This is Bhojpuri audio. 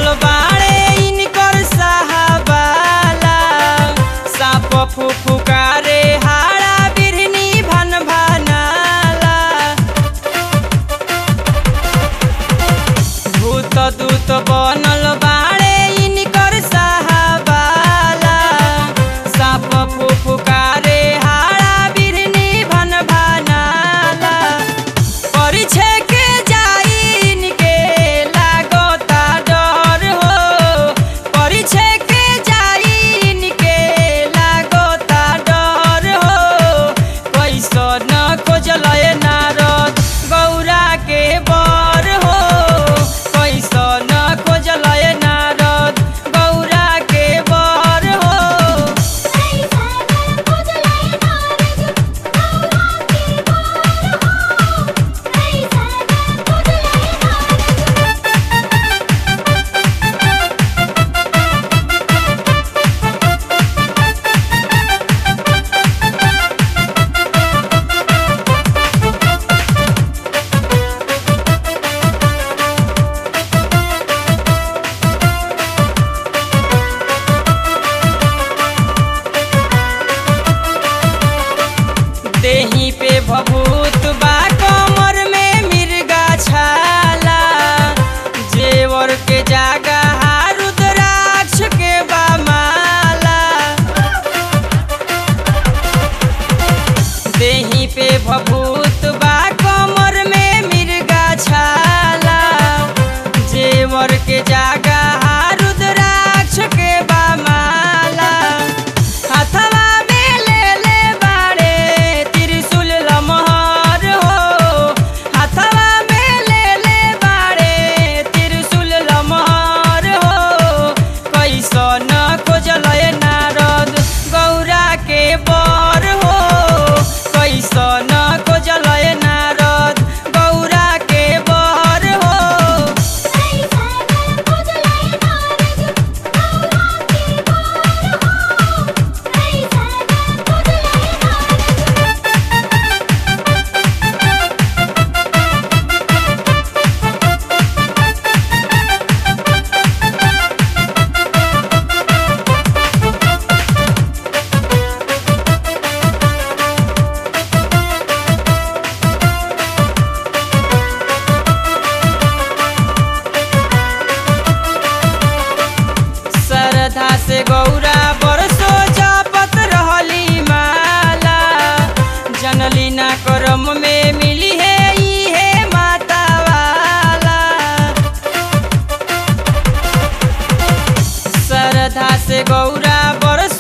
बाड़े इनकर साहबाला साप फुफुकारे हाड़ा बिरनी भन भनाला भूत दूत बनल बाड़े इनकर साहबाला साप फुफुकारे हाड़ा बिरनी भन भनाला परिछे के जाइन के लागता डर हो परिछे के जाइन के लागता डर हो कैसन खोजलय नारद गौरा के बर हो कैसन खोजलय नारद गौरा के बर हो देही पे भभूत बा कमर में मिर्गा छाला जेवर के जागा रुद्राक्ष के बा माला देही पे भभूत बा कमर में मिर्गा छाला जेवर के जागा रुद्राक्ष के बा माला हथवा में ले ले बाड़े त्रिशूल लमहर हो हथवा में ले ले बाड़े त्रिशूल लमहर हो कैसन खोजलय नारद गौरा के बर हो कैसन खोजलय नारद गौरा के बर हो श्रद्धा से गौरा बरसो जापत रहली माला जनली ना करम में मिली है इहे माता वाला श्रद्धा से गौरा बरसो